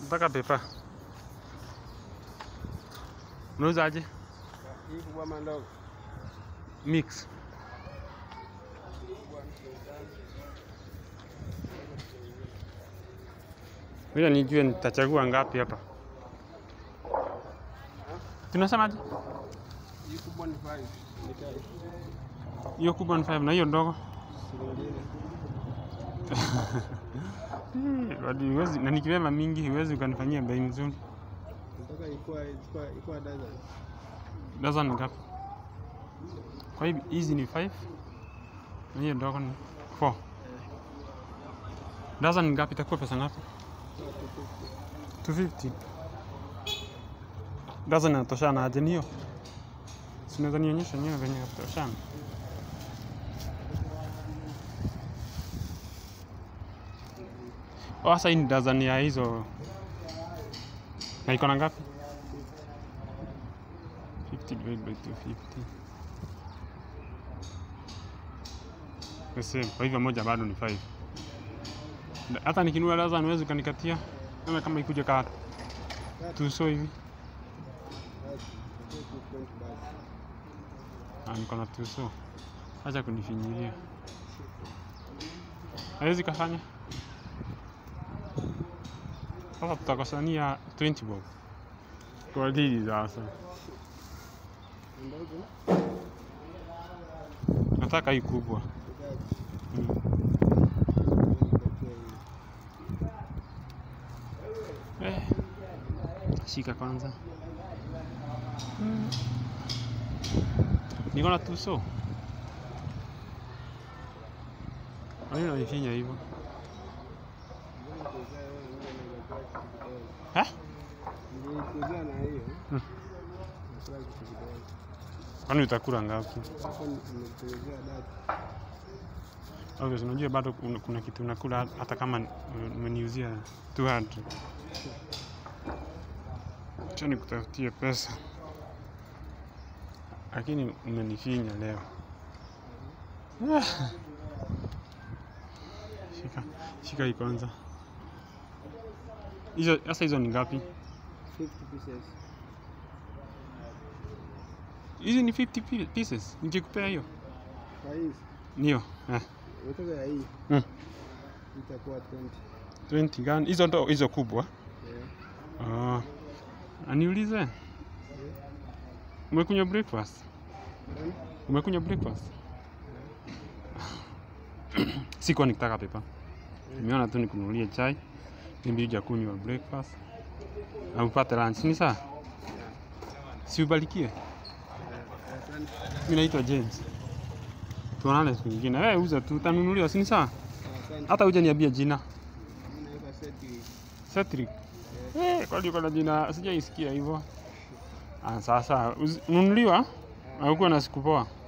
mpaka pepa. Unauzaje? Hii kubwa ama ndogo? Mix. Ngoja nijue nitachagua ngapi hapa. Tunasemaje? Hii kubwa ni 5. Ni kali. Hiyo kubwa ni 5 na hiyo ndogo. Shilingi nne. Eh, wadi huwezi na nikibeba mingi huwezi ukanifanyia bei nzuri. Nataka ikuwa ikuwa ikuwa dozen. Dozen ni ngapi? Kwa hiyo hizi ni 5 na hiyo ndogo ni 4. Dozen ni ngapi? Itakuwa pesa ngapi? 250. Dozen inatoshana aje niyo? Si unaweza nionyesha nyewe venye inatoshana? Oh, sasa hii ni dozen ya hizo na iko na ngapi? 50 divided by 250. The same. Kwa hivyo moja bado ni 5. Hata nikinunua dozen huwezi ukanikatia kama kama ikuja ka tuso hivi. Basi. Itakuwa 220 basi. Ah, niko na tuso. Acha kunifinyilia. Hawezi kafanya. Sasa tutakosania 20 bob. Kwa dili sasa. Ndogo? Nataka hii kubwa. Itaji. Mm. Nipatie hii. Eh. Shika kwanza. Niko na tuso. Kwa nini unanifinya hivyo? Ngoja nikuuzie wewe, ngoja nikuuzie kitu kidogo. Ha? Nilikuuzia na hiyo. Hmm. Nakula kitu kidogo. Kwani utakula ngapi? Hapo nimekuuzia dati. Obviously, unajua bado kuna, kuna kitu unakula hata kama uh, umeniuzia 200. Acha nikutafutie pesa. Lakini umenifinya leo. Ah. Shika, shika hii kwanza. Hizo sasa hizo ni ngapi? 50 pieces. Hizi ni 50 pi- pieces. Nikikupea hiyo. Kwa hizi. Ndio. Eh. Unataka ya hii. Mm. Itakuwa 20. 20 gani? Hizo ndo hizo kubwa. Yeah. Ah. Aniulize. Umekunywa breakfast? Hmm? Umekunywa breakfast? Sikuwa nikitaka pepa. Nimeona tu nikununulie chai. Mimi huja kunywa breakfast. Na upate lunch. Ni sawa? Si ubarikie. Eh, Asante. Mimi naitwa James. Tuonane siku nyingine. Wewe uza tu utanunuliwa, si ni sawa? Asante. Hata huja niambia jina. Mimi naitwa Cedric. Cedric. Eh, kwani uko na jina sijaisikia hivyo. Ah, sasa uzi- nunuliwa au kuwa na siku poa?